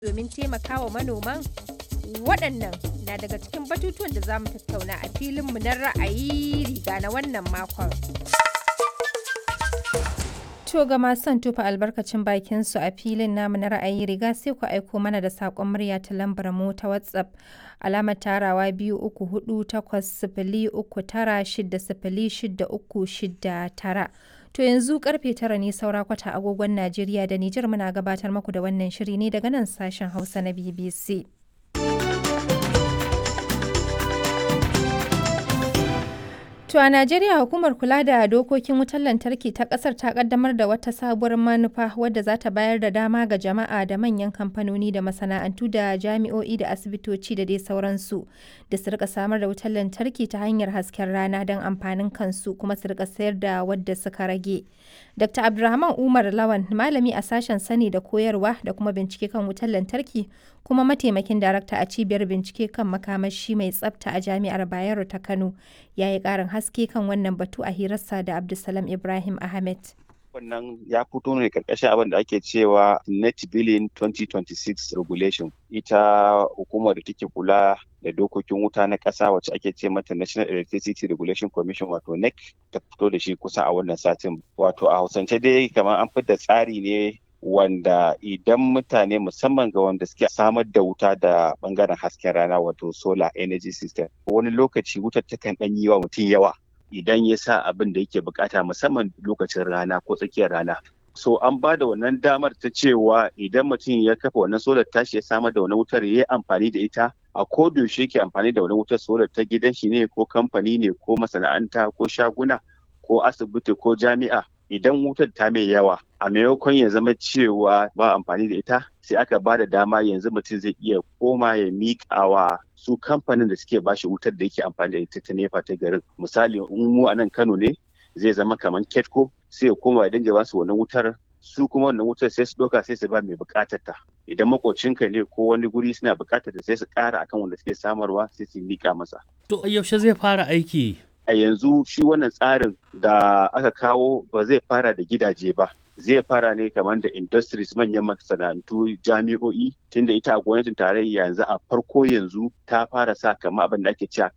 domin taimakawa manoman? Waɗannan na daga cikin batutuwan da za mu tattauna a filinmu na ra'ayi riga na wannan makon. To ga masu son tufa albarkacin bakin su a filin namu na ra'ayi riga sai ku aiko mana da saƙon murya ta lambar mu ta WhatsApp alamar tarawa biyu uku hudu takwas sifili uku tara shida sifili shida uku shida tara. To yanzu karfe tara ne saura kwata agogon Najeriya da Nijar muna gabatar muku da wannan shiri ne daga nan sashen Hausa na BBC. To a Najeriya hukumar kula da dokokin wutar lantarki ta kasar ta kaddamar da wata sabuwar manufa wadda za ta bayar da dama ga jama'a da manyan kamfanoni da masana'antu da jami'o'i da asibitoci da dai sauransu da su rika samar da wutar lantarki ta hanyar hasken rana don amfanin kansu kuma su rika sayar da wadda suka rage. Dr. Abdulrahman Umar Lawan malami a sashen sani da koyarwa da kuma bincike kan wutar lantarki kuma mataimakin darakta a cibiyar bincike kan makamashi mai tsafta a jami'ar Bayero ta Kano ya yi ƙarin haske kan wannan batu a hirarsa da Abdulsalam Ibrahim Ahmed. wannan ya fito ne karkashin abin da ake cewa net billing 2026 regulation ita hukumar da take kula da dokokin wuta na ƙasa wacce ake ce mata national electricity regulation commission wato nec ta fito da shi kusa a wannan satin wato a hausance dai kamar an fitar tsari ne wanda idan mutane musamman ga wanda suke samar da wuta da bangaren hasken rana wato solar energy system wani lokaci wutar takan ɗan yi wa mutum yawa idan ya sa abin da yake bukata musamman lokacin rana ko tsakiyar rana. So an ba da wannan damar ta cewa idan mutum ya kafa wannan solar tashi ya samar da wani wutar ya yi amfani da ita a yaushe yake amfani da wani wutar solar ta gidan shi ne ko kamfani ne ko masana'anta ko shaguna ko asibiti ko jami'a idan wutar ta mai yawa a maimakon ya zama cewa ba amfani da ita sai aka ba da dama yanzu mutum zai iya koma ya miƙa wa su kamfanin da suke bashi wutar da yake amfani da ita ta nefa ta garin misali in mu a nan kano ne zai zama kamar ketco sai ya koma ya dinga basu wannan wutar su kuma wannan wutar sai su ɗauka sai su ba mai buƙatar ta idan makocinka ne ko wani guri suna buƙatar ta sai su ƙara akan wanda suke samarwa sai su miƙa masa to yaushe zai fara aiki a yanzu shi wannan tsarin da aka kawo ba zai fara da gidaje ba zai fara ne kamar da industries manyan masana'antu jami'o'i tunda ita a gwamnatin tarayya yanzu a farko yanzu ta fara sa kamar abin da ake cewa